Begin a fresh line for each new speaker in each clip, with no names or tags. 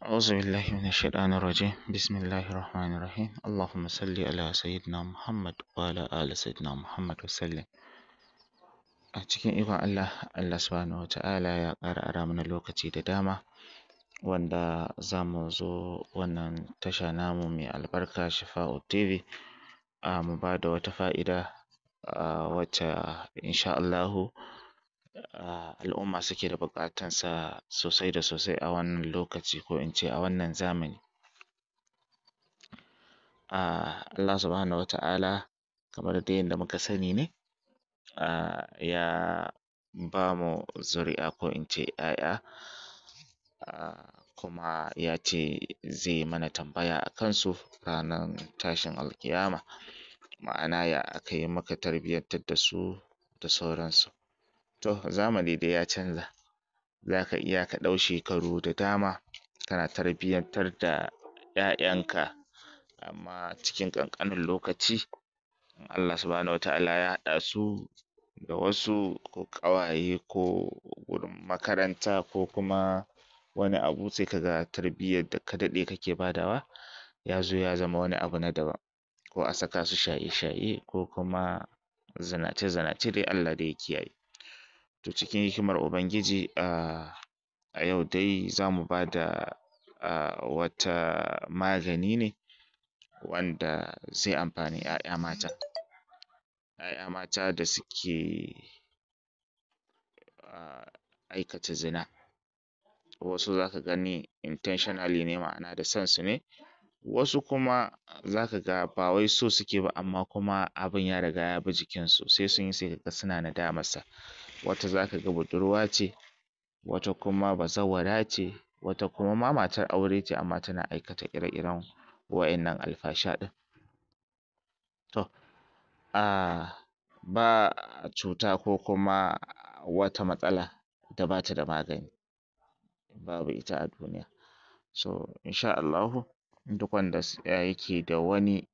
أعوذ بالله من الشيطان الرجيم بسم الله الرحمن الرحيم اللهم صل على سيدنا محمد وعلى آل سيدنا محمد وسلم a cikin ikon Allah Allah subhanahu wata'ala ya ƙara ara mana lokaci da dama wanda za mu zo wannan tasha namu mai albarka Shifa'u TV a mu ba da wata fa'ida a wacce insha Allahu al'umma suke da buƙatan sa sosai da sosai a wannan lokaci ko in ce a wannan zamani a Allah subhanahu wata'ala kamar dai yadda muka sani ne a ya ba mu zuri'a ko in ce ‘ya'ya kuma ya ce zai mana tambaya a kansu ranar tashin alƙiyama ma'ana ya aka yi muka tarbiyyantar da su da sauransu to zamani dai ya canza za ka iya ka ɗau shekaru da dama kana tarbiyyantar da ‘ya'yanka amma cikin ƙanƙanin lokaci in Allah subhanahu wata'ala ya haɗa su da wasu ko ƙawaye ko wurin makaranta ko kuma wani abu sai ka ga tarbiyyar da ka daɗe kake badawa ya zo ya zama wani abu na daban ko a saka su shaye-shaye ko kuma zinace-zinace dai Allah dai ya kiyaye to cikin hikimar ubangiji a yau dai za mu ba da wata magani ne wanda zai amfani ‘ya'ya mata ‘ya'ya mata da suke aikata zina wasu za ka gani intentionally ne ma'ana da son su ne wasu kuma za ka ga ba wai so suke ba amma kuma abin ya riga ya bi jikinsu sai sun yi sai ka ga suna nadamarsa wata za ka ga budurwa ce wata kuma bazawara ce wata kuma ma matar aure ce amma tana aikata ire-iren wa'innan alfasha ɗin to a ba cuta ko kuma wata matsala da ba ta da magani babu ita a duniya so insha Allahu duk wanda yake da wani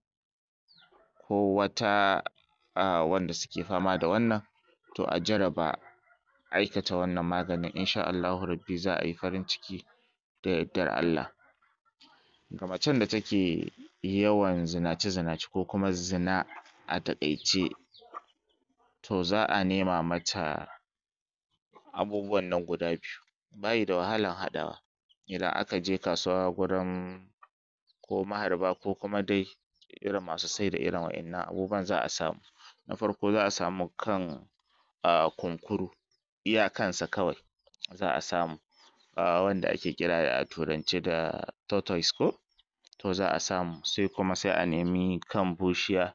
ko wata wanda suke fama da wannan to a jarraba aikata wannan maganin insha Allahu rabbi za a yi farin ciki da yardar Allah ga macen da take yawan zinace-zinace ko kuma zina a taƙaice to za a nema mata abubuwan nan guda biyu ba yi da wahalan haɗawa idan aka je kasuwa gurin ko maharba ko kuma dai irin masu saida irin wa'innan abubuwan za a samu na farko za a samu kan kunkuru iya kansa kawai za a samu wanda ake kira a turance da tortoise ko to za a samu sai kuma sai a nemi kan bushiya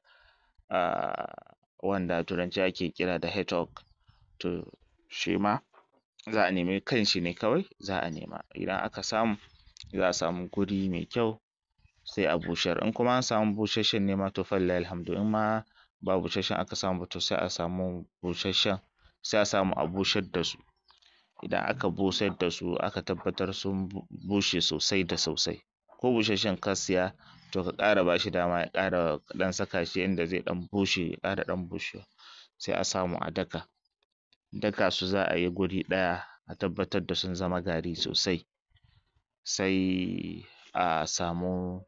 wanda a turance ake kira da hedgehog to shi ma za a nemi kanshi ne kawai za a nema idan aka samu za a samu guri mai kyau sai a bushar in kuma an samu busasshen ne ma to falillahi alhamdu in ma ba busasshen aka samu ba to sai a samu busasshen sai a samu a bushar da su idan aka busar da su aka tabbatar sun bushe sosai da sosai ko busasshen ka siya to ka ƙara ba shi dama ya ƙara ɗan saka shi inda zai ɗan bushe ya ƙara ɗan bushewa sai a samu a daka daka su za a yi guri ɗaya a tabbatar da sun zama gari sosai sai a samu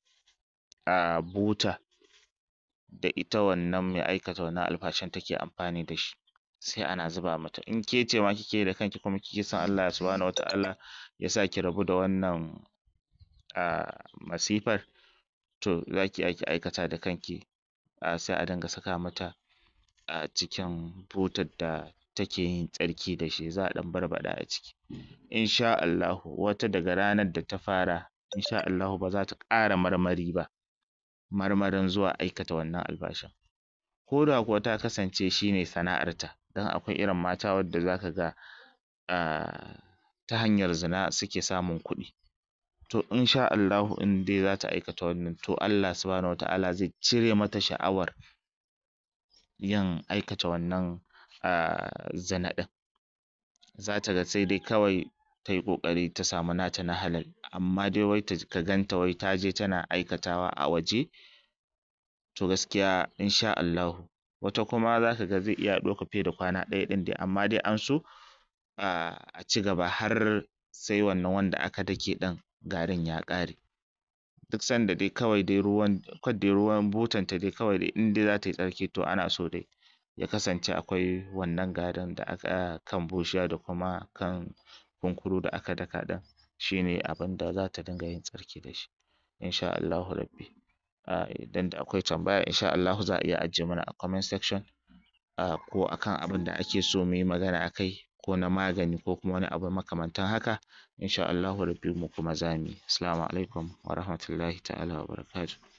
buta da ita wannan mai aikata wannan alfashan take amfani da shi sai ana zuba mata in ke ce ma kike yi da kanki kuma kike son Allah subhanahu wata'ala ya sa ki rabu da wannan masifar to za ki iya ki aikata da kanki sai a dinga saka mata a cikin butar da take yin tsarki da shi za a ɗan barbaɗa a ciki insha Allahu wata daga ranar da ta fara insha Allahu ba za ta ƙara marmari ba marmarin zuwa aikata wannan alfashan ko da kuwa ta kasance shi ne sana'arta don akwai irin mata wadda za ka ga ta hanyar zina suke samun kuɗi to insha Allahu in dai za ta aikata wannan to Allah subhanahu wata'ala zai cire mata sha'awar yin aikata wannan zina ɗin za ta ga sai dai kawai ta yi ƙoƙari ta samu nata na halal amma dai wai ka ganta wai ta je tana aikatawa a waje to gaskiya insha Allahu wata kuma za ka ga zai iya ɗaukar fiye da kwana ɗaya ɗin dai amma dai an so a ci gaba har sai wannan wanda aka dake ɗin garin ya ƙare duk sanda dai kawai dai ruwan kawai dai ruwan butanta dai kawai dai in dai za ta yi tsarki to ana so dai ya kasance akwai wannan garin da aka kan bushiya da kuma kan kunkuru da aka daka ɗin shi ne abin da za ta dinga yin tsarki da shi insha Allahu rabbi idan da akwai tambaya insha Allahu za a iya ajiye mana a comment section ko akan abin da ake so mu yi magana a kai ko na magani ko kuma wani abu makamantan haka insha Allahu rabbi mu kuma za mu yi assalamu alaikum wa rahmatullahi ta'ala wa barakatuh